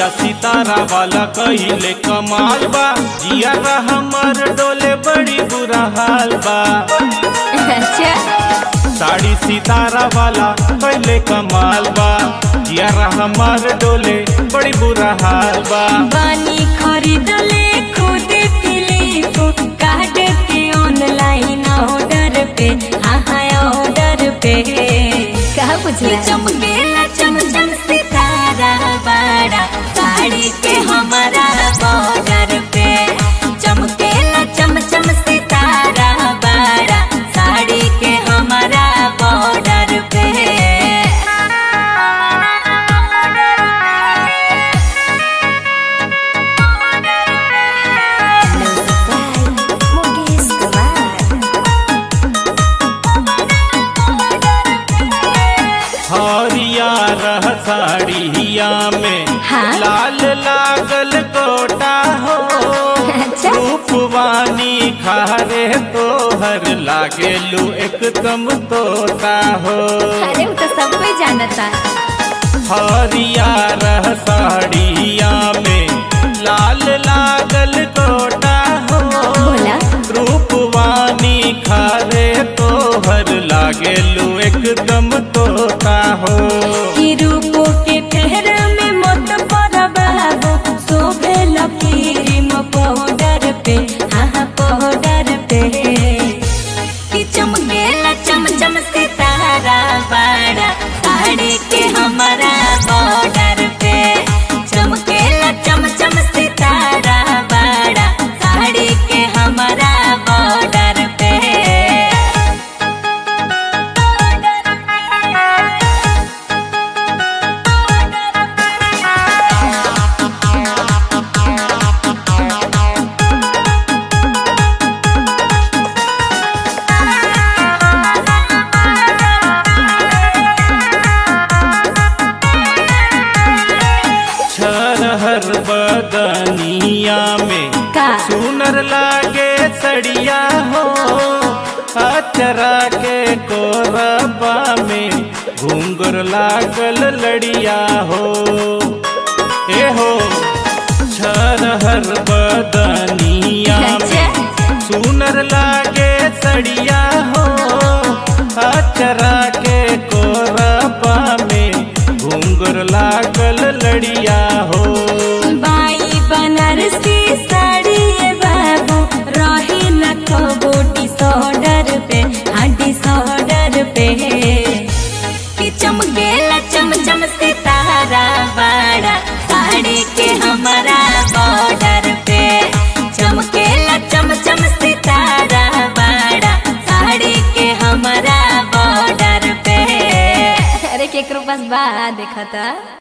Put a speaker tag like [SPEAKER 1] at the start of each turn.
[SPEAKER 1] सितारा वाला कहिले कमाल बा जिया हमर डोले बड़ी बुरा हाल बा
[SPEAKER 2] अच्छा
[SPEAKER 1] साड़ी सितारा वाला कहिले कमाल बा जिया हमर डोले बड़ी बुरा हाल बा
[SPEAKER 2] बानी खरीदले खुद फिलिप काट के ऑनलाइन ऑर्डर पे हाँ हाँ ऑर्डर पे कहा पूछला चमकेला चमचम सितारा बड़ा साड़ी के हमारा बॉर्डर पे चमकेला चमचम सितारा बड़ा साड़ी के हमारा बॉर्डर पे
[SPEAKER 1] हरिया रह साड़िया में
[SPEAKER 2] हाँ?
[SPEAKER 1] लाल लागल गोटा हो
[SPEAKER 2] अच्छा।
[SPEAKER 1] रूपवानी खारे तोहर लागेलू एकदम तोता हो
[SPEAKER 2] अरे वो तो सब कोई जानता
[SPEAKER 1] हरिया रह साड़िया में लाल लागल गोटा हो
[SPEAKER 2] बोला
[SPEAKER 1] रूपवानी खारे तोहर लागेलू एकदम तोता हो
[SPEAKER 2] कि रूपो के फेर में मत पर बाबू शोभे लकीरिम पाउडर पे हाँ हाँ पाउडर पे कि चमकेला चमचम सितारा बड़ा साड़ी के हमारा बॉर्डर पे चमकेला चमचम सितारा बड़ा साड़ी के हमारा बॉर्डर पे
[SPEAKER 1] छरहर बदनिया में
[SPEAKER 2] का
[SPEAKER 1] सुनर लागे सड़िया हो अचरा के कोरबा में घुंगर लागल लड़िया हो ए हो छरहर बदनिया में सुनर लागे सड़िया हो अचरा के कोरबा में घुंगर लागल लड़िया हो
[SPEAKER 2] बाई बनारसी साड़ी ये बाबू रही न कबो डिसऑर्डर पे हाँ डिसऑर्डर पे कि चमकेला चमचम सितारा बड़ा साड़ी के हमारा बॉर्डर पे चमकेला चमचम सितारा बड़ा साड़ी के हमारा बॉर्डर पे अरे केकरो पास बा देखा था